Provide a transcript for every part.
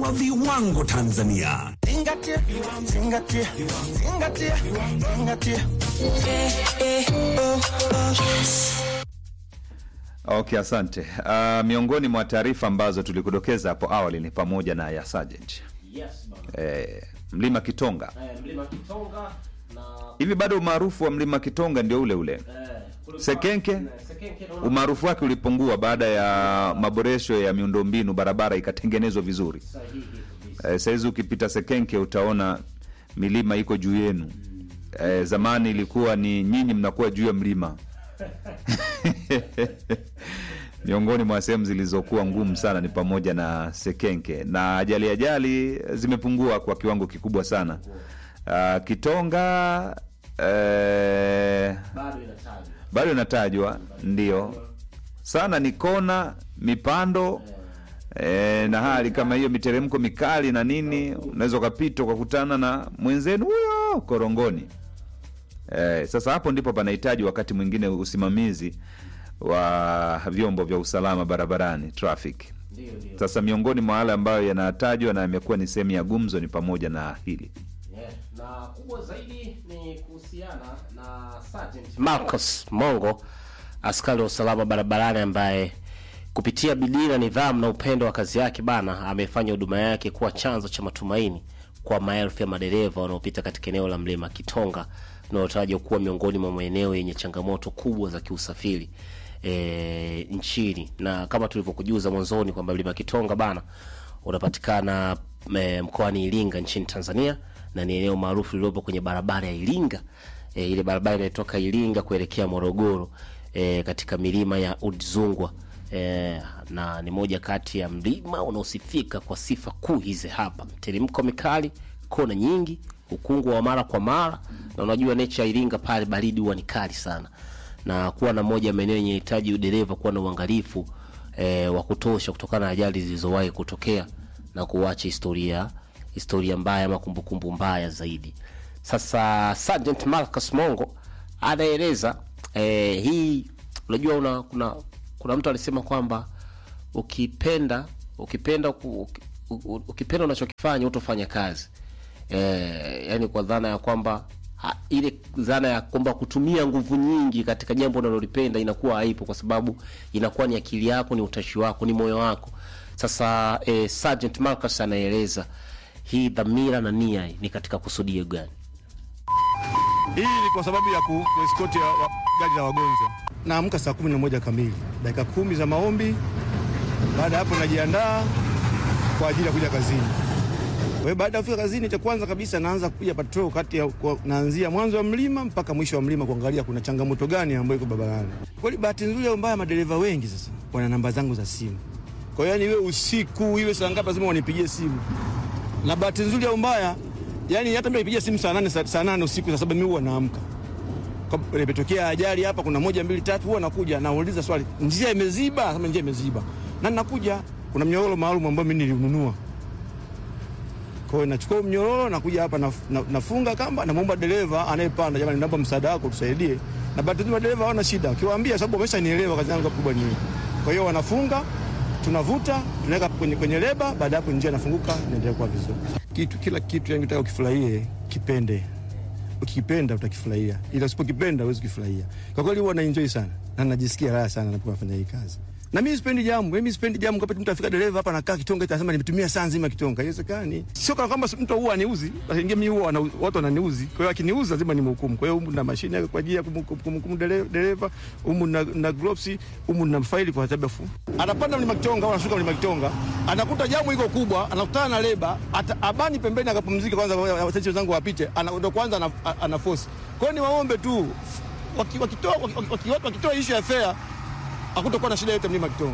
wa viwango Tanzania. Zingatia, zingatia, zingatia, zingatia. Okay, asante. Uh, miongoni mwa taarifa ambazo tulikudokeza hapo awali ni pamoja na ya Sergeant Yes, bana. eh, Mlima Kitonga. Eh, Mlima Kitonga na Hivi bado umaarufu wa Mlima Kitonga ndio ule ule? eh, kulikuwa- Sekenke? eh, Sekenke naona Umaarufu wake ulipungua baada ya maboresho ya miundombinu, barabara ikatengenezwa vizuri. sahihi kabisa. Eh, saizi ukipita Sekenke utaona milima iko juu yenu. Eh, zamani ilikuwa ni nyinyi mnakuwa juu ya mlima. Miongoni mwa sehemu zilizokuwa ngumu sana ni pamoja na Sekenke, na ajali ajali zimepungua kwa kiwango kikubwa sana. Ah, Kitonga eh, Bado inatajwa. bado inatajwa ndio sana, ni kona mipando e, na hali kama hiyo, miteremko mikali na nini, unaweza ukapita ukakutana na mwenzenu huyo korongoni. E, sasa hapo ndipo panahitaji wakati mwingine usimamizi wa vyombo vya usalama barabarani traffic. Ndio, ndio. Sasa miongoni mwa wale ambayo yanatajwa na yamekuwa ni sehemu ya gumzo ni pamoja na hili Yeah. Na kubwa zaidi ni kuhusiana na Sergeant Marcus Mongo, askari wa usalama barabarani ambaye kupitia bidii na nidhamu na upendo wa kazi yake bana amefanya huduma yake kuwa chanzo cha matumaini kwa maelfu ya madereva wanaopita katika eneo la mlima Kitonga linalotajwa kuwa miongoni mwa maeneo yenye changamoto kubwa za kiusafiri e, nchini. Na kama tulivyokujuza mwanzoni kwamba mlima Kitonga bana unapatikana e, mkoani Iringa nchini Tanzania na ni eneo maarufu lililopo kwenye barabara ya Iringa e, ile barabara inayotoka Iringa kuelekea Morogoro e, katika milima ya Udzungwa e, na ni moja kati ya mlima unaosifika kwa sifa kuu hizi hapa: mteremko mikali, kona nyingi, ukungu wa mara kwa mara, na unajua nature ya Iringa pale baridi huwa ni kali sana, na kuwa na moja ya maeneo yenye hitaji udereva kuwa na uangalifu e, wa kutosha kutokana na ajali zilizowahi kutokea na kuacha historia historia mbaya ama kumbukumbu mbaya zaidi. Sasa Sergeant Marcus Mongo anaeleza eh, hii unajua una, kuna kuna mtu alisema kwamba ukipenda ukipenda ku- uki- u- ukipenda unachokifanya utofanya kazi eh, yani kwa dhana ya kwamba ha, ile dhana ya kwamba kutumia nguvu nyingi katika jambo unalolipenda inakuwa haipo, kwa sababu inakuwa ni akili yako, ni utashi wako, ni moyo wako. Sasa eh, Sergeant Marcus anaeleza hii dhamira na nia ni katika kusudio gani? Hii ni kwa sababu ya ku- kueskoti ya wa- gari la wagonjwa. Naamka saa kumi na moja kamili, dakika kumi za maombi. Baada ya hapo, najiandaa kwa ajili ya kuja kazini. Kwa hiyo baada ya kufika kazini, cha kwanza kabisa naanza kupiga patrol kati ya kwa, naanzia mwanzo wa mlima mpaka mwisho wa mlima kuangalia kuna changamoto gani ambayo iko barabarani. Kweli bahati nzuri au mbaya, madereva wengi sasa wana namba zangu za simu. Kwa hiyo yani, iwe usiku iwe saa ngapi, lazima wanipigie simu na bahati nzuri au mbaya, yani hata mimi nipigia simu saa nane saa saa nane usiku, saa saba mimi huwa naamka. Kwa- Imetokea ajali hapa, kuna moja mbili tatu, huwa nakuja nauliza swali, njia imeziba? Kama njia imeziba, na nakuja, kuna mnyororo maalum ambao mimi nilinunua. Kwa hiyo nachukua mnyororo, nakuja hapa naf, na, nafunga kamba, namwomba dereva anayepanda, jamani, naomba msaada wako tusaidie. Na bahati nzuri madereva hawana shida, ukiwaambia sababu wameshanielewa kazi yangu kubwa ni hii. Kwa hiyo wanafunga tunavuta tunaweka kwenye, kwenye leba. Baada ya hapo njia inafunguka, inaendelea kuwa vizuri. Kitu kila kitu yani unataka ukifurahie, kipende. Ukikipenda utakifurahia, ila usipokipenda huwezi kufurahia. Kwa kweli huwa naenjoy sana na najisikia raha sana napofanya hii kazi. Na mimi sipendi jamu, mimi sipendi jamu. Kwa mtu afika dereva hapa anakaa Kitonga, itasema nimetumia saa nzima Kitonga. Haiwezekani. Sio kana kwamba mtu huwa aniuzi, lakini mimi huwa wana- watu wananiuzi. Kwa hiyo akiniuza lazima nimhukumu. Kwa hiyo humu na mashine yake kwa ajili ya kumhukumu kumhukumu dere- dereva, humu na, na gloves, humu na faili kwa sababu anapanda mlima Kitonga au anashuka mlima Kitonga, anakuta jamu iko kubwa, anakutana na leba, ata, abani pembeni akapumzika kwanza, wateja wenzangu wapite, ana- ndo kwanza ana, ana force. Kwa hiyo ni waombe tu waki- wakitoa waki- waki- waki- wakitoa issue ya fare hakutakuwa na shida yote mlima Kitonga.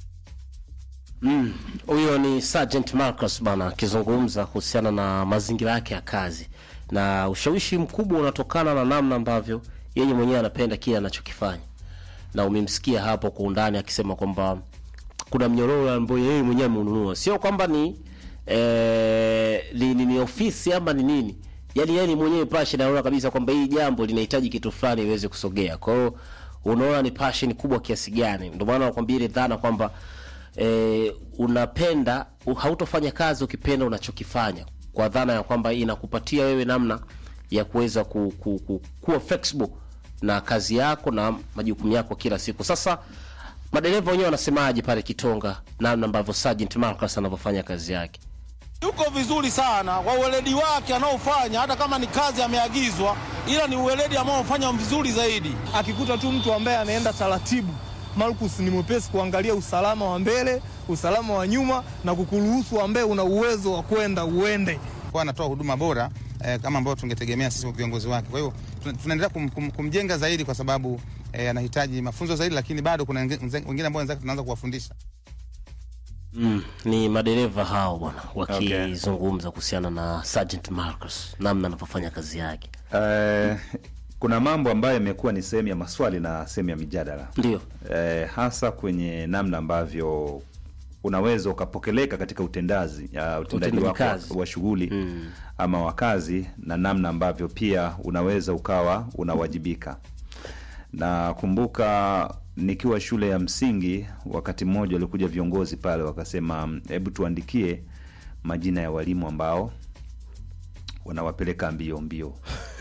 Huyo ni Sergeant Marcus bana akizungumza kuhusiana na mazingira yake ya kazi, na ushawishi mkubwa unatokana na namna ambavyo yeye mwenyewe anapenda kile anachokifanya, na umemsikia hapo kwa undani akisema kwamba kuna mnyororo ambayo yeye mwenyewe amenunua, sio kwamba ni eh, ni, ni, ni ofisi ama ni nini, yani yeye ni mwenyewe passion, anaona kabisa kwamba hii jambo linahitaji kitu fulani iweze kusogea. Kwa hiyo unaona ni passion kubwa kiasi gani, ndio maana nakwambia ile dhana kwamba e, unapenda u- hautofanya kazi ukipenda unachokifanya kwa dhana ya kwamba inakupatia wewe namna ya kuweza ku, ku, ku, kuwa flexible na kazi yako na majukumu yako kila siku sasa madereva wenyewe wanasemaje pale kitonga namna ambavyo Sergeant Marcus anavyofanya kazi yake yuko vizuri sana kwa uweledi wake anaofanya, hata kama ni kazi ameagizwa, ila ni uweledi ambao anafanya vizuri zaidi. Akikuta tu mtu ambaye anaenda taratibu, Marcus ni mwepesi kuangalia usalama wa mbele, usalama wa nyuma na kukuruhusu ambaye una uwezo wa kwenda uende. kwa anatoa huduma bora eh, kama ambavyo tungetegemea sisi viongozi wake. Kwa hiyo tuna- tunaendelea kum, kum, kumjenga zaidi kwa sababu eh, anahitaji mafunzo zaidi, lakini bado kuna wenge- mze- wengine ambao wenzake tunaanza kuwafundisha. mm, ni madereva hao bwana wakizungumza kuhusiana na Sergeant Marcus namna anavyofanya kazi yake Eh, kuna mambo ambayo yamekuwa ni sehemu ya maswali na sehemu ya mijadala ndio eh, hasa kwenye namna ambavyo unaweza ukapokeleka katika utendazi uh, utendaji Utendaji wako wa, kazi. wa shughuli mm. ama wa kazi na namna ambavyo pia unaweza ukawa unawajibika na kumbuka nikiwa shule ya msingi wakati mmoja walikuja viongozi pale wakasema hebu tuandikie majina ya walimu ambao wanawapeleka mbio mbio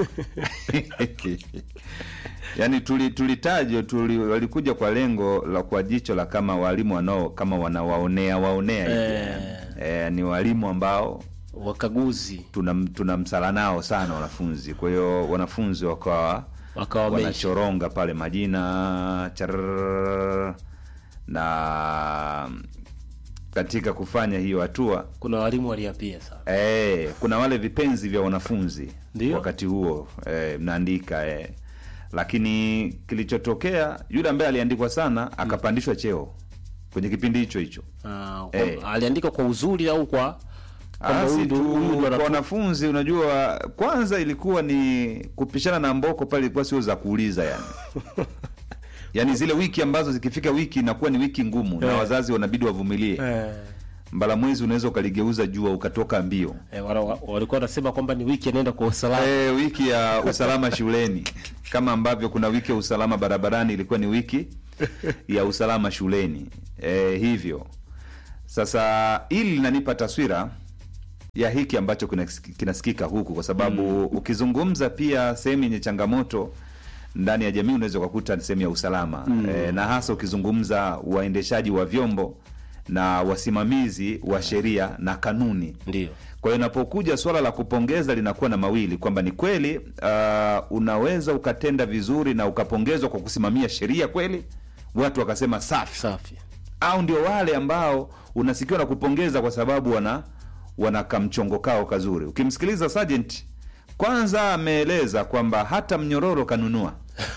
yaani tuli- tulitajwa tuli, walikuja kwa lengo la kwa jicho la kama walimu wanao kama wanawaonea waonea hivi eh, ni walimu ambao wakaguzi tuna, tuna msala nao sana wanafunzi kwa hiyo wanafunzi wakawa Wakawa wameisha. wanachoronga pale majina charrrr, na katika kufanya hiyo hatua kuna walimu waliapia sana Eh, kuna wale vipenzi vya wanafunzi Ndio. wakati huo eh, mnaandika eh. Lakini kilichotokea yule ambaye aliandikwa sana akapandishwa cheo kwenye kipindi hicho hicho. Ah, kwa- Eh. aliandika kwa uzuri au kwa kwamba Asi huyu ndo- tu huyu ndo kwa anatu- wanafunzi, unajua, kwanza ilikuwa ni kupishana na mboko pale, ilikuwa sio za kuuliza yani yani zile wiki ambazo zikifika wiki inakuwa ni wiki ngumu na Eh. wazazi wanabidi wavumilie. Eh, Mbala mwezi unaweza ukaligeuza jua ukatoka mbio. eh, wana- wa- walikuwa wanasema kwamba ni wiki anaenda kwa usalama E, wiki ya usalama shuleni kama ambavyo kuna wiki ya usalama barabarani ilikuwa ni wiki ya usalama shuleni e, hivyo sasa hili linanipa taswira ya hiki ambacho kinasiki- kinasikika huku kwa sababu ukizungumza pia sehemu yenye changamoto ndani ya jamii unaweza ukakuta ni sehemu ya usalama e, na hasa ukizungumza waendeshaji wa vyombo na wasimamizi wa sheria na kanuni ndio kwa hiyo inapokuja swala la kupongeza linakuwa na mawili kwamba ni kweli uh, unaweza ukatenda vizuri na ukapongezwa kwa kusimamia sheria kweli watu wakasema safi safi au ndio wale ambao unasikiwa na kupongeza kwa sababu wana wana kamchongo kao kazuri ukimsikiliza sergeant kwanza ameeleza kwamba hata mnyororo kanunua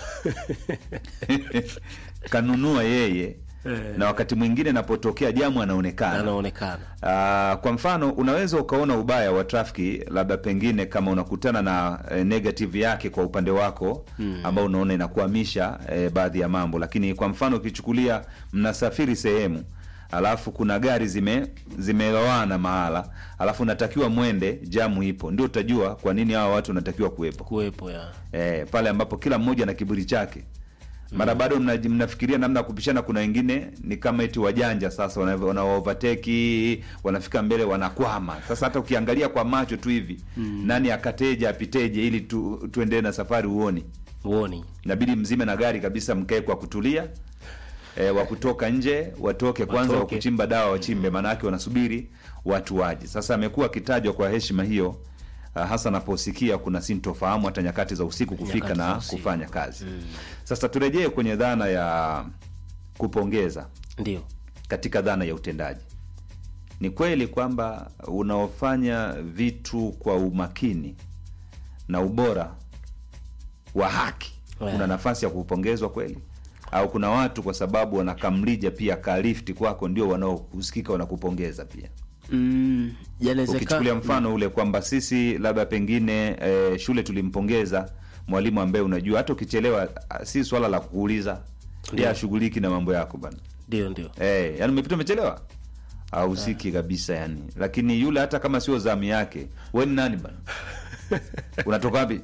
kanunua yeye na wakati mwingine inapotokea jamu anaonekana anaonekana Ah, kwa mfano unaweza ukaona ubaya wa trafiki labda pengine kama unakutana na eh, negative yake kwa upande wako ambao unaona inakuhamisha eh, baadhi ya mambo lakini kwa mfano ukichukulia mnasafiri sehemu alafu kuna gari zime zimelowana mahala alafu natakiwa mwende jamu ipo ndio utajua kwa nini hawa watu wanatakiwa kuwepo kuwepo ya eh, pale ambapo kila mmoja na kiburi chake mara bado mna, mnafikiria namna ya kupishana kuna wengine ni kama eti wajanja sasa wana- wanaovateki wanafika mbele wanakwama sasa hata ukiangalia kwa macho tu hivi nani akateje apiteje ili tu, tuendelee na safari uoni uoni inabidi mzime na gari kabisa mkae kwa kutulia e, wa kutoka nje watoke kwanza wa Watoke. kuchimba dawa wachimbe maanake wanasubiri watu waje sasa amekuwa akitajwa kwa heshima hiyo uh, hasa anaposikia kuna sintofahamu hata nyakati za usiku kufika Nyakati za na usiku. kufanya kazi sasa turejee kwenye dhana ya kupongeza ndio katika dhana ya utendaji ni kweli kwamba unaofanya vitu kwa umakini na ubora wa haki Yeah. una nafasi ya kupongezwa kweli au kuna watu kwa sababu wanakamlija pia kalifti kwako ndio wanaohusikika wanakupongeza pia mm, ukichukulia yanawezekana mfano ule kwamba sisi labda pengine eh, shule tulimpongeza mwalimu ambaye unajua hata ukichelewa ah, si swala la kukuuliza ndiye ashughuliki na mambo yako bana ndio ndio Eh, yani umepita umechelewa ahusiki kabisa yani lakini yule hata kama sio zamu yake we ni nani bana unatoka wapi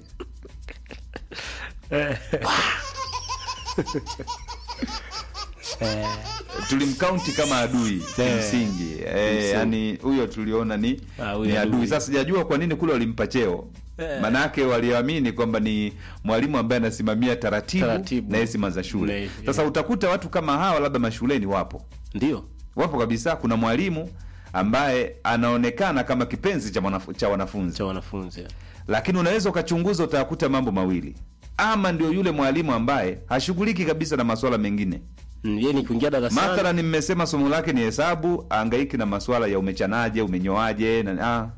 tulimkaunti kama adui kimsingi eh, yani huyo tuliona ni, Ah, huyo ni adui adui. sasa sijajua kwa nini kule walimpa cheo manake waliamini kwamba ni mwalimu ambaye anasimamia taratibu, Taratibu. na heshima za shule Na- sasa utakuta watu kama hawa labda mashuleni wapo ndio wapo kabisa kuna mwalimu ambaye anaonekana kama kipenzi cha, mwanaf- cha wanafunzi cha wanafunzi lakini unaweza ukachunguza utakuta mambo mawili ama ndio yule mwalimu ambaye hashughuliki kabisa na masuala mengine Mm, yeye ni kuingia darasani mathalan mmesema somo lake ni hesabu angaiki na masuala ya umechanaje umenyoaje na ah.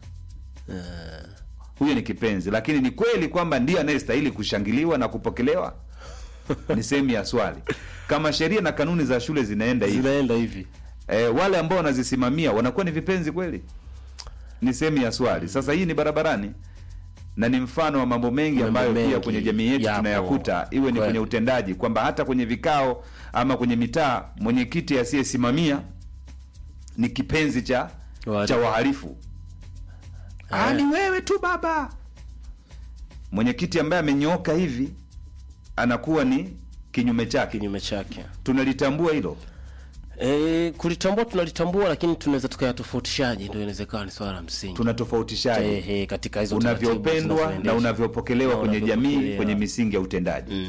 huyo ni kipenzi lakini ni kweli kwamba ndiye anayestahili kushangiliwa na kupokelewa ni sehemu ya swali kama sheria na kanuni za shule zinaenda hivi zinaenda hivi e, wale ambao wanazisimamia wanakuwa ni vipenzi kweli ni sehemu ya swali sasa hii ni barabarani na ni mfano wa mambo mengi Mambo ambayo pia mengi kwenye jamii yetu yapo. tunayakuta iwe ni Kweli. kwenye utendaji kwamba hata kwenye vikao ama kwenye mitaa mwenyekiti asiyesimamia ni kipenzi cha Wahalifu. cha wahalifu Ah, ni wewe tu baba mwenyekiti ambaye amenyooka hivi anakuwa ni kinyume chake kinyume chake tunalitambua hilo e, kulitambua tunalitambua lakini tunaweza tukayatofautishaje ndio inawezekana ni swala la msingi tunatofautishaje Ehe, katika hizo taratibu unavyopendwa na zinazoendeshwa. unavyopokelewa Na kwenye jamii unavyopokelewa. kwenye misingi ya utendaji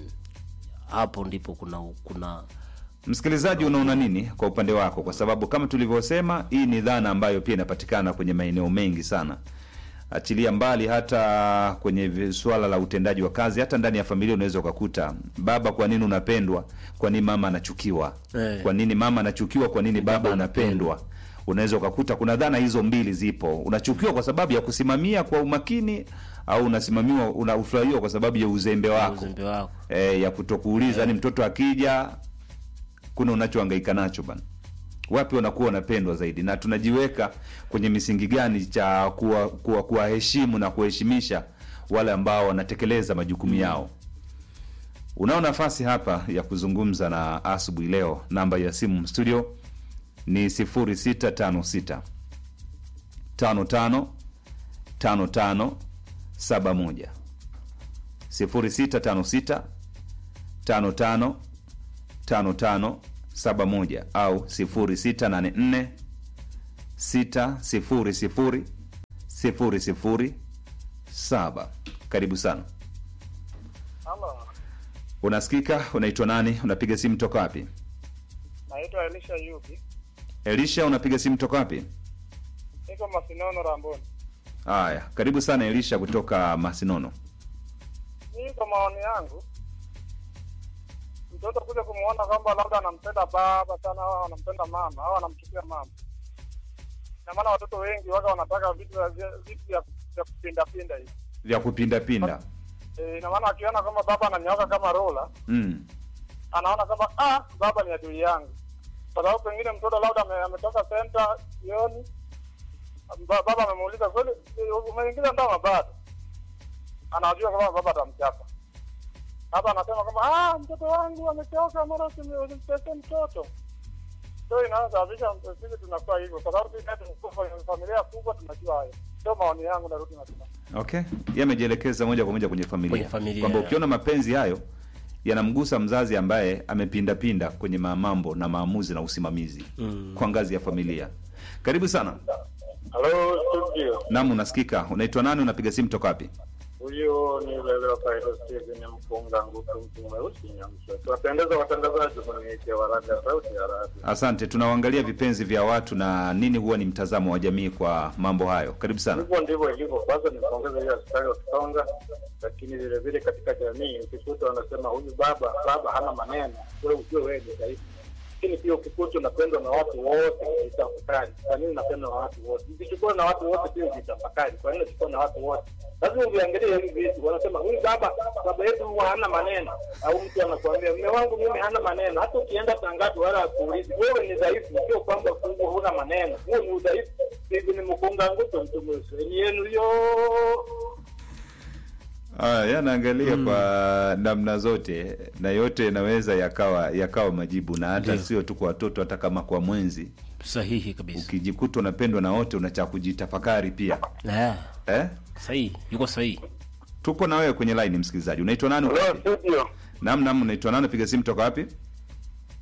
hapo ndipo kuna kuna msikilizaji unaona nini kwa upande wako kwa sababu kama tulivyosema hii ni dhana ambayo pia inapatikana kwenye maeneo mengi sana achilia mbali hata kwenye vi- suala la utendaji wa kazi hata ndani ya familia unaweza ukakuta baba kwa nini unapendwa kwa nini mama anachukiwa Eh. kwa nini mama anachukiwa kwa nini baba unapendwa unaweza ukakuta kuna dhana hizo mbili zipo unachukiwa kwa sababu ya kusimamia kwa umakini au unasimamiwa unafurahiwa kwa sababu ya uzembe wako uzembe wako e, ya kutokuuliza yani mtoto akija kuna unachohangaika nacho bana wapi wanakuwa wanapendwa zaidi na tunajiweka kwenye misingi gani cha kuwaheshimu kuwa, kuwaheshimu na kuheshimisha wale ambao wanatekeleza majukumu yao unao nafasi hapa ya kuzungumza na asubuhi leo namba ya simu studio ni 0656 55 55 71 0656 55 55 71 au 0684 600 007 karibu sana Halo, unasikika unaitwa nani unapiga simu toka wapi naitwa Elisha Yubi, elisha unapiga simu toka wapi niko Masinono Ramboni. haya karibu sana elisha kutoka masinono Mimi kwa maoni yangu, mtoto kuja kumwona kwamba labda anampenda baba sana au anampenda mama au anamchukia mama, na maana watoto wengi waga wanataka vitu vya vitu vya vya kupindapinda hivi. vya kupindapinda E, ina maana akiona kwamba baba ananyooka kama rola, mm. anaona kama ah, baba ni adui yangu, kwa sababu pengine mtoto labda ame- ametoka senta jioni, ba- baba amemuuliza kweli, eh, umeingiza ndama bado, anajua kwamba baba atamchapa. Hapa anasema kwamba ah, mtoto wangu amechoka, mara usimtese mtoto. So inayosababisha sisi tunakuwa hivyo, kwa sababu sisi tunakuwa kwenye familia kubwa, tunajua hayo. Ndio maoni yangu, narudi nasema okay yamejielekeza moja kwa moja kwenye familia, Kwenye familia. kwamba ukiona mapenzi hayo yanamgusa mzazi ambaye amepindapinda kwenye ma- mambo na maamuzi na usimamizi mm. kwa ngazi ya familia karibu sana halo studio. nam unasikika unaitwa nani unapiga simu toka wapi Huyo ni Leleo Kairo Steven Mpunga Nguku, mtu mweusi Nyamsha. Tuwapendeza watangazaji kuniitia waraga sauti ya radio. asante tunaangalia vipenzi vya watu na nini huwa ni mtazamo wa jamii kwa mambo hayo karibu sana Hivyo ndivyo ilivyo. Kwanza nipongeze hiyo askari wa Kitonga, lakini vile vile katika jamii ukikuta wanasema huyu baba baba hana maneno, wewe ujue wewe ni dhaifu. Lakini pia ukikuta unapendwa na watu wote, jitafakari, kwa nini unapendwa na watu wote? Ukichukua na watu wote pia jitafakari, kwa nini unachukua na watu wote? Lazima uviangalie hivi vitu. Wanasema huyu baba baba yetu huwa hana maneno, au mtu anakuambia mume wangu mimi hana maneno. Hata ukienda tangazi wala akuulizi, wewe ni dhaifu, sio kwamba kubwa huna maneno, huo ni udhaifu. Hivi ni mkunga nguto mtu mweusi ni yenu hiyo. Aya, yanaangalia kwa namna zote na yote yanaweza yakawa yakawa majibu na hata Ndio. sio tu kwa watoto hata kama kwa mwenzi sahihi kabisa ukijikuta unapendwa na wote unacha kujitafakari pia Ah, eh? sahihi yuko sahihi tupo na wewe kwenye line msikilizaji unaitwa nani Hello studio. nam nam unaitwa nani piga simu toka wapi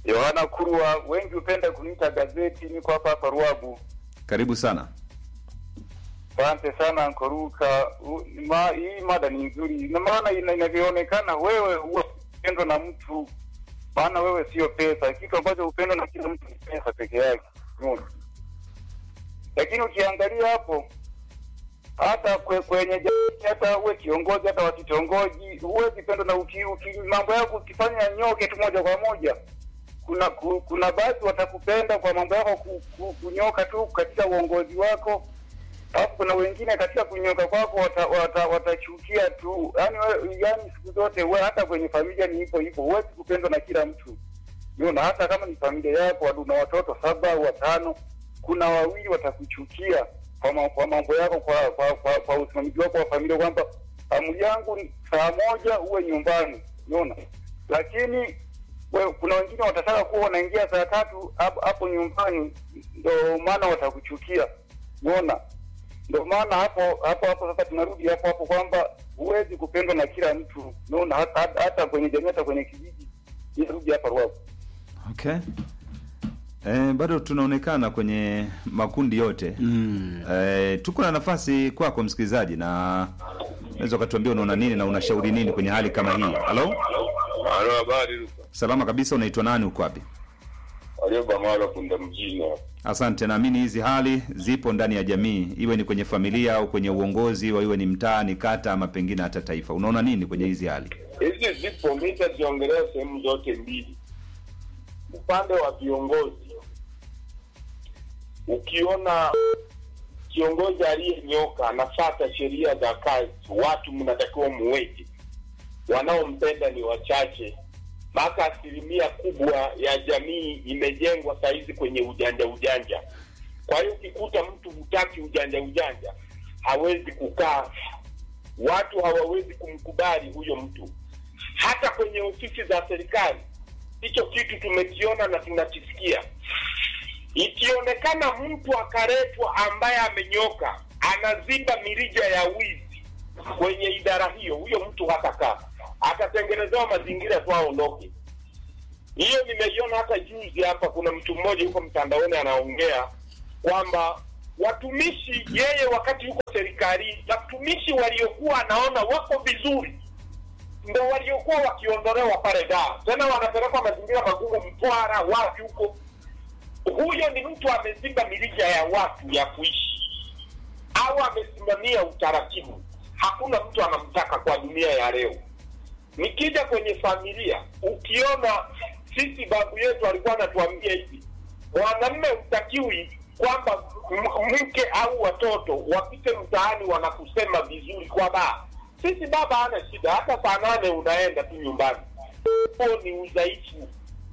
Yohana Kurwa, wengi hupenda kuniita gazeti. Niko hapa hapa Ruabu. Karibu sana. Asante sana Nkoruka. U- Ma, hii mada ni nzuri, na maana ina- inavyoonekana wewe huwa upendo na mtu, maana wewe sio pesa. Kitu ambacho upendo na kila mtu ni pesa peke yake, umeona? Lakini ukiangalia hapo hata kwe, kwenye jamii, hata uwe kiongozi, hata wa kitongoji, huwezi pendo na uki, uki, mambo yako ukifanya nyoke tu moja kwa moja kuna ku, kuna baadhi watakupenda kwa mambo yako ku, ku, kunyoka tu katika uongozi wako alafu kuna wengine katika kunyoka kwako watachukia wata, watachukia tu yani, we, yani siku zote we, hata kwenye familia ni hivyo hivyo, huwezi kupendwa na kila mtu Unaona, hata kama ni familia yako wadu- una watoto saba au watano, kuna wawili watakuchukia kwa, ma, kwa mambo yako kwa kwa, kwa, kwa usimamizi wako wa familia kwamba amri yangu ni saa moja uwe nyumbani, unaona. Lakini we, kuna wengine watataka kuwa wanaingia saa tatu hapo hapo nyumbani, ndo maana watakuchukia, unaona. Ndo maana hapo hapo hapo sasa tunarudi hapo hapo kwamba huwezi kupendwa na kila mtu, unaona, hata, hata, hata kwenye jamii, hata kwenye kijiji. Nirudi hapa Ruavu. Okay. Eh, bado tunaonekana kwenye makundi yote mm. Eh, tuko na nafasi kwako msikilizaji, na unaweza ukatuambia unaona nini na unashauri nini kwenye hali kama hii. Halo, Halo, habari. salama kabisa. Unaitwa nani? Uko wapi? Walioba mara punda mjini. Asante. Naamini hizi hali zipo ndani ya jamii, iwe ni kwenye familia au kwenye uongozi, au iwe ni mtaa, ni kata, ama pengine hata taifa. Unaona nini kwenye hizi hali? Hizi zipo, mi nitaziongelea sehemu zote mbili. Upande wa viongozi, ukiona kiongozi aliyenyoka anafata sheria za kazi, watu mnatakiwa muweke. Wanaompenda ni wachache, mpaka asilimia kubwa ya jamii imejengwa sahizi kwenye ujanja ujanja. Kwa hiyo ukikuta mtu hutaki ujanja ujanja, hawezi kukaa, watu hawawezi kumkubali huyo mtu. Hata kwenye ofisi za serikali hicho kitu tumekiona na tunakisikia. Ikionekana mtu akaletwa ambaye amenyoka, anaziba mirija ya wizi kwenye idara hiyo, huyo mtu hatakaa, atatengenezewa mazingira tu aondoke. Hiyo nimeiona hata juzi hapa, kuna mtu mmoja yuko mtandaoni anaongea kwamba watumishi, yeye wakati yuko serikalini, watumishi waliokuwa anaona wako vizuri ndo waliokuwa wakiondolewa pale Dar, tena wanapelekwa mazingira magumu, Mtwara, wapi huko. Huyo ni mtu ameziba mirija ya watu ya kuishi, au amesimamia utaratibu. Hakuna mtu anamtaka kwa dunia ya leo. Nikija kwenye familia, ukiona sisi babu yetu alikuwa anatuambia hivi, mwanamme utakiwi kwamba m- mke au watoto wapite mtaani wanakusema vizuri kwa baa. Sisi baba hana shida, hata saa nane unaenda tu nyumbani. Huo ni udhaifu.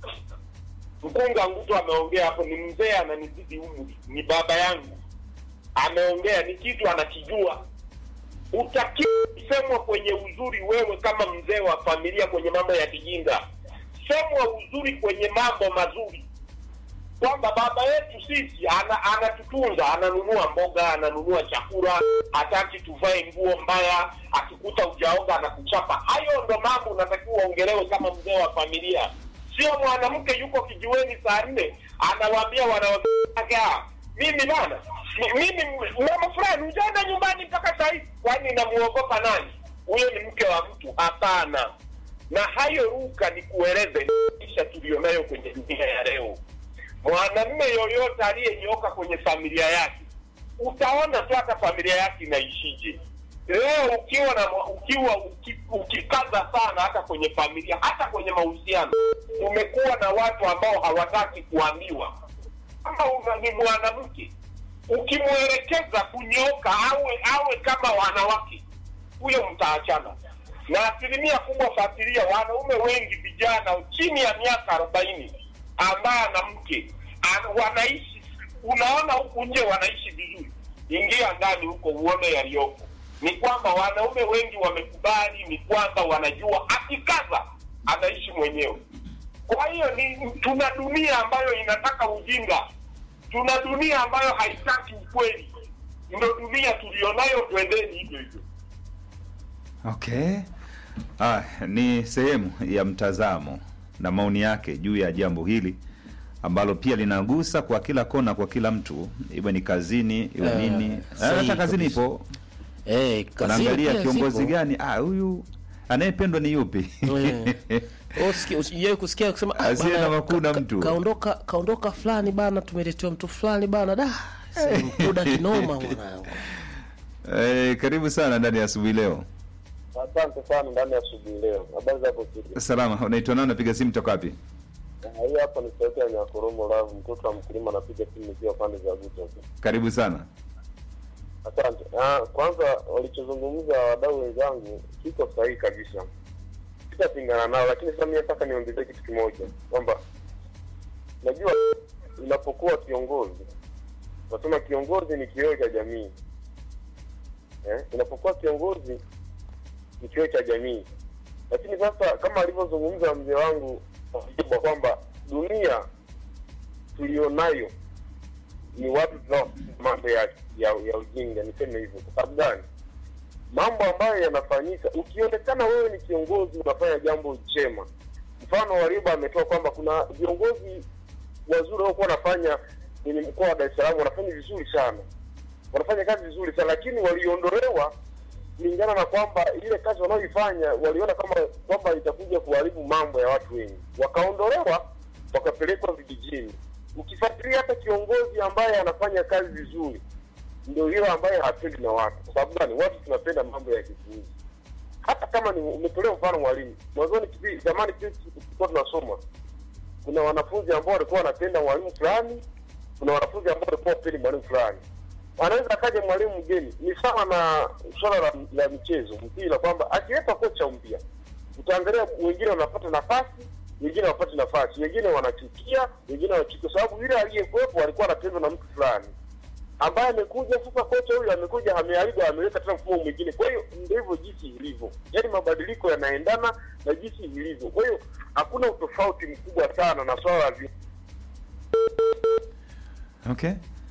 Mkunga Nguto ameongea hapo, ni mzee ananizidi umri, ni baba yangu ameongea, ni kitu anakijua. Utakiwa semwa kwenye uzuri, wewe kama mzee wa familia, kwenye mambo ya kijinga, semwa uzuri kwenye mambo mazuri kwamba baba yetu sisi ana, anatutunza, ananunua mboga, ananunua chakula, hataki tuvae nguo mbaya, akikuta ujaoga anakuchapa. Hayo ndo mambo unatakiwa uongelewe kama mzee wa familia, sio mwanamke yuko kijiweni saa nne anawaambia wanawake wake, "Ah, mimi bana, mi- mimi mama fulani ujaenda nyumbani mpaka saa hizi, kwani namuogopa nani? Huyo ni mke wa mtu? Hapana. Na hayo ruka ni kueleze maisha tulionayo kwenye dunia ya leo mwanamume yoyote aliyenyoka kwenye familia yake, utaona tu hata familia yake inaishije. Leo ukiwa na ukiwa uki, ukikaza sana hata kwenye familia, hata kwenye mahusiano, umekuwa na watu ambao hawataki kuambiwa. Kama una- ni mwanamke, ukimwelekeza kunyoka awe awe kama wanawake, huyo mtaachana. Na asilimia kubwa fatilia, wanaume wengi vijana chini ya miaka arobaini ambaye ana mke ana- wanaishi, unaona huku nje wanaishi vizuri, ingia ndani huko uone yaliyopo. Ni kwamba wanaume wengi wamekubali, ni kwamba wanajua akikaza anaishi mwenyewe. Kwa hiyo ni tuna dunia ambayo inataka ujinga, tuna dunia ambayo haitaki ukweli. Ndo dunia tulionayo, twendeni hivyo hivyo. Okay. Ah, ni sehemu ya mtazamo na maoni yake juu ya jambo hili ambalo pia linagusa kwa kila kona, kwa kila mtu, iwe ni kazini, iwe Eh, nini. sahihi Hata kazini kabisa. ipo, Eh, kazini unaangalia pia kiongozi zipo. gani, ah, huyu anayependwa ni yupi? Eh. Usiki- Usijai kusikia kusema ah, Asiye bana, na makuu na ka- mtu. kaondoka kaondoka fulani bana, tumeletewa mtu fulani bana, da mkuda kinoma mwanangu. Eh, karibu sana ndani ya asubuhi leo. Asante sana ndani ya asubuhi leo. Habari za hapo studio? Salama, unaitwa nani? Napiga simu toka wapi? Ah, Hii hapa ni sauti ya Nyakoromo Love, mtoto wa mkulima, napiga simu nikiwa pande za Buta. Karibu sana. Asante. Ah, kwanza walichozungumza wadau wenzangu kiko sahihi kabisa, sitapingana nao, lakini sasa mimi nataka niongezee kitu kimoja kwamba najua unapokuwa kiongozi, nasema kiongozi ni kioo cha jamii eh? Unapokuwa kiongozi ni kioo cha jamii, lakini sasa kama alivyozungumza mzee wangu Mjibwa kwamba dunia tulionayo ni watu tunao mambo ya, ya, ya ujinga, niseme hivyo. Kwa sababu gani? Mambo ambayo yanafanyika, ukionekana wewe ni kiongozi unafanya jambo jema. Mfano Warioba ametoa kwamba kuna viongozi wazuri waliokuwa wanafanya kwenye mkoa wa Dar es Salaam wanafanya vizuri sana, wanafanya kazi vizuri sana, lakini waliondolewa kulingana na kwamba ile kazi wanaoifanya waliona kama kwamba itakuja kuharibu mambo ya watu wengi, wakaondolewa wakapelekwa vijijini. Ukifuatilia hata kiongozi ambaye anafanya kazi vizuri ndio yule ambaye hapendi na watu. Kwa sababu gani? Watu tunapenda mambo ya kipuuzi. Hata kama ni umetolea mfano mwalimu, mwanzoni kipi zamani sisi tulikuwa tunasoma, kuna wanafunzi ambao walikuwa wanapenda mwalimu fulani, kuna wanafunzi ambao walikuwa wapendi mwalimu fulani anaweza akaja mwalimu mgeni. Ni sawa na swala la, la michezo mpira, kwamba akileta kocha mpya, utaangalia wengine wanapata nafasi, wengine hawapati nafasi, wengine wanachukia, wengine wanachukia, kwa sababu yule aliyekuwepo alikuwa anapendwa na mtu fulani ambaye amekuja sasa. Kocha huyu amekuja, ameharibu, ameweka tena mfumo mwingine. Kwa hiyo ndio hivyo jinsi ilivyo, yaani mabadiliko yanaendana na jinsi ilivyo. Kwa hiyo hakuna utofauti mkubwa sana na swala la vi- Okay,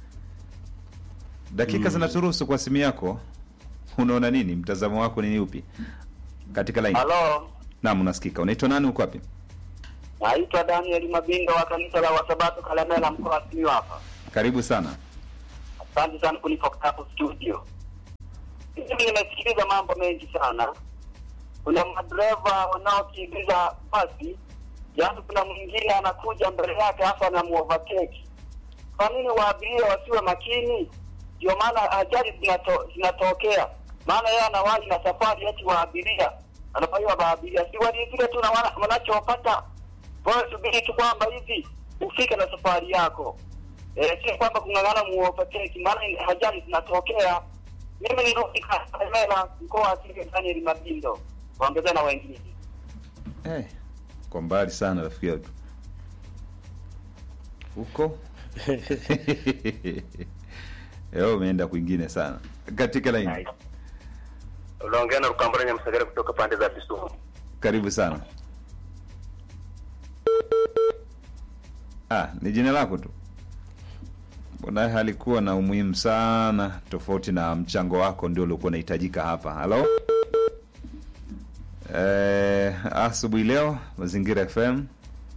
dakika zinaturuhusu kwa simu yako. Unaona nini? Mtazamo wako ni upi katika line? Halo, Naam, unasikika. Unaitwa nani? Uko wapi? naitwa Daniel Mabinga wa kanisa la Wasabato Kalemela, mkoa wa Simiyu hapa. Karibu sana. Asante sana kunipa hapo studio. Mimi nimesikiliza mambo mengi sana. Kuna madereva wanaokimbiza basi, yaani kuna mwingine anakuja mbele yake hasa anamuovertake. Kwa nini waabiria wasiwe makini? Ndio maana ajali zinato, zinatokea. Maana yeye anawahi na safari eti wa abiria anafanyiwa maabiria, si walizile tu na wana- wanachopata. Wewe subiri tu kwamba hivi ufike na safari yako eh, sio kwamba kung'ang'ana muovertake, maana ajali zinatokea. Mimi nirudi Kalemela, mkoa wa Simiyu, Daniel Mabindo, waongezea na wengine. Eh, kwa mbali sana rafiki yetu huko Leo umeenda kwingine sana katika line. Unaongea na Rukambura Nyamsagara kutoka pande za Kisumu. Karibu sana. Ah, ni jina lako tu. Mbona halikuwa na umuhimu sana tofauti na mchango wako ndio uliokuwa unahitajika hapa. Halo? Eh, asubuhi leo Mazingira FM.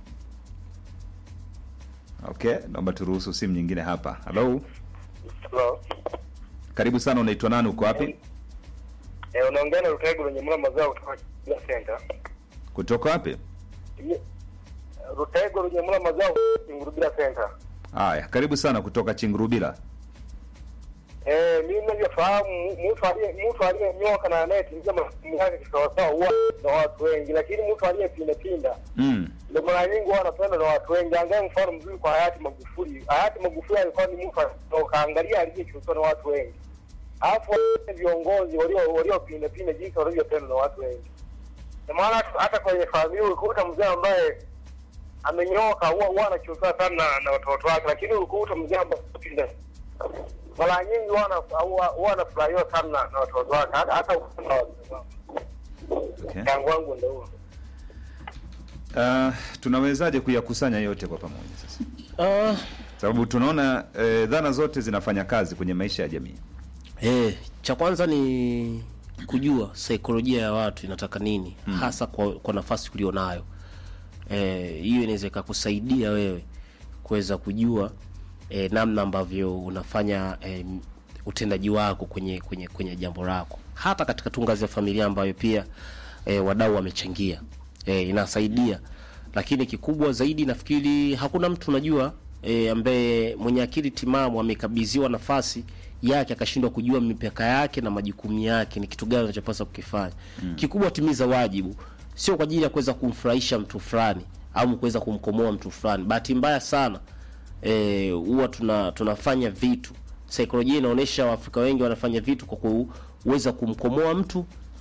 Okay, naomba turuhusu simu nyingine hapa. Halo? Hello. Karibu sana, unaitwa nani, uko wapi? Eh, unaongea na Rutaigu lenye mla mazao kutoka Kila Center. Kutoka wapi? Rutaigu lenye mla mazao Ngurubira Center. Haya, karibu sana kutoka Chingurubila. Eh, mimi ninavyofahamu mtu aliye mtu aliyenyoka na anayetimiza majukumu yake kisawasawa huwa na watu wengi, lakini mtu aliyepinda pinda Mm. ndio mara nyingi huwa anapendwa na watu wengi. Angalia mfano mzuri kwa hayati Magufuli. Hayati Magufuli alikuwa ni mtu kaangalia aliyechukiwa na watu wengi, alafu wale viongozi walio waliopinda pinda jinsi walivyopendwa na watu wengi. Ndio maana hata- hata kwenye familia ulikuta mzee ambaye amenyoka huwa huwa anachukiwa sana na- na watoto wake, lakini ulikuta mzee ambaye pinda mara nyingi huwa ana- huwa huwa anafurahiwa sana na na watoto wake, hata hata ukisema wazee wao. Okay. Mchango wangu ndio huo. Uh, tunawezaje kuyakusanya yote kwa pamoja sasa? Uh, Sababu tunaona eh, dhana zote zinafanya kazi kwenye maisha ya jamii. Eh, cha kwanza ni kujua saikolojia ya watu inataka nini Hmm. hasa kwa, kwa nafasi ulionayo. eh, hiyo inaweza ikakusaidia wewe kuweza kujua eh, namna ambavyo unafanya eh, utendaji wako kwenye kwenye kwenye jambo lako hata katika tu ngazi ya familia ambayo pia eh, wadau wamechangia eh, inasaidia lakini kikubwa zaidi nafikiri hakuna mtu unajua e, ambaye mwenye akili timamu amekabidhiwa nafasi yake akashindwa kujua mipaka yake na majukumu yake ni kitu gani anachopaswa kukifanya mm. kikubwa timiza wajibu sio kwa ajili ya kuweza kumfurahisha mtu fulani au kuweza kumkomoa mtu fulani bahati mbaya sana eh, huwa tuna tunafanya vitu saikolojia inaonyesha waafrika wengi wanafanya vitu kwa kuweza kumkomoa mtu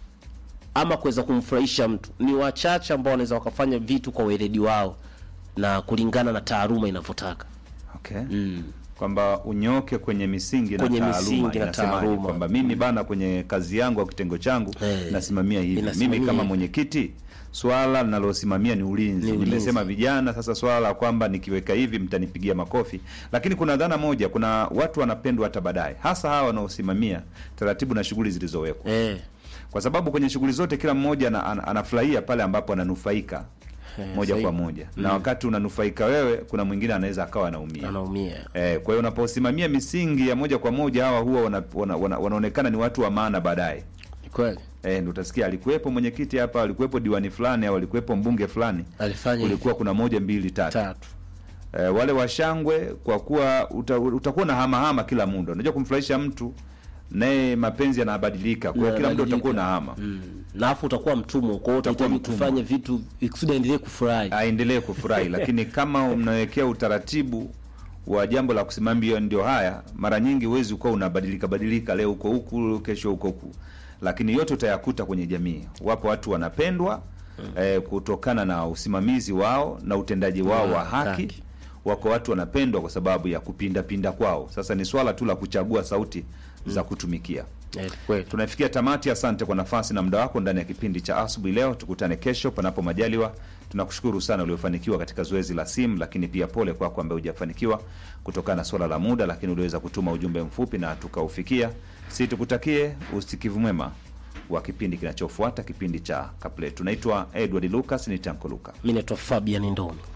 ama kuweza kumfurahisha mtu ni wachache ambao wanaweza wakafanya vitu kwa weledi wao na kulingana na taaluma inavyotaka okay. mm. kwamba unyoke kwenye misingi Kwenye na taaluma misingi na inasemaje? taaluma. kwamba mimi bana kwenye kazi yangu au kitengo changu Eh, nasimamia hivi inasimamia mimi kama hivi. mwenyekiti swala linalosimamia ni ulinzi. Ni ulinzi. nimesema vijana sasa swala la kwamba nikiweka hivi mtanipigia makofi lakini kuna dhana moja kuna watu wanapendwa hata baadaye hasa hawa wanaosimamia taratibu na shughuli zilizowekwa eh. kwa sababu kwenye shughuli zote kila mmoja ana, ana, anafurahia pale ambapo ananufaika Eh, moja sahihi. kwa moja na Mm. wakati unanufaika wewe kuna mwingine anaweza akawa anaumia anaumia Eh, kwa hiyo unaposimamia misingi ya moja kwa moja hawa huwa wana, wana, wana, wanaonekana ni watu wa maana baadaye. Ni kweli. Eh, ndio utasikia alikuwepo mwenyekiti hapa, alikuwepo diwani fulani au alikuwepo mbunge fulani. Alifanya Kulikuwa kuna moja mbili tatu. Tatu. Eh, wale washangwe kwa kuwa uta, utakuwa na hamahama kila muda. Unajua kumfurahisha mtu naye mapenzi yanabadilika. Kwa hiyo kila muda utakuwa na hama. Mm. na afu utakuwa mtumwa kwa hiyo Utakuwa utahitaji mtumwa. kufanya vitu ikusudi aendelee kufurahi aendelee kufurahi lakini kama mnawekea utaratibu wa jambo la kusimamia ndio haya mara nyingi huwezi ukuwa unabadilika badilika leo uko huku kesho huko huku lakini yote utayakuta kwenye jamii wapo watu wanapendwa eh, kutokana na usimamizi wao na utendaji wao wa Ah, haki haki. wako watu wanapendwa kwa sababu ya kupindapinda kwao sasa ni swala tu la kuchagua sauti za kutumikia Eh, kweli. tunafikia tamati asante kwa nafasi na muda wako ndani ya kipindi cha asubuhi leo tukutane kesho panapo majaliwa tunakushukuru sana uliofanikiwa katika zoezi la simu lakini pia pole kwako ambaye hujafanikiwa kutokana na swala la muda lakini uliweza kutuma ujumbe mfupi na tukaufikia si tukutakie usikivu mwema wa kipindi kinachofuata kipindi cha kapletu naitwa edward lucas ni tanko luka mi naitwa fabian ndomi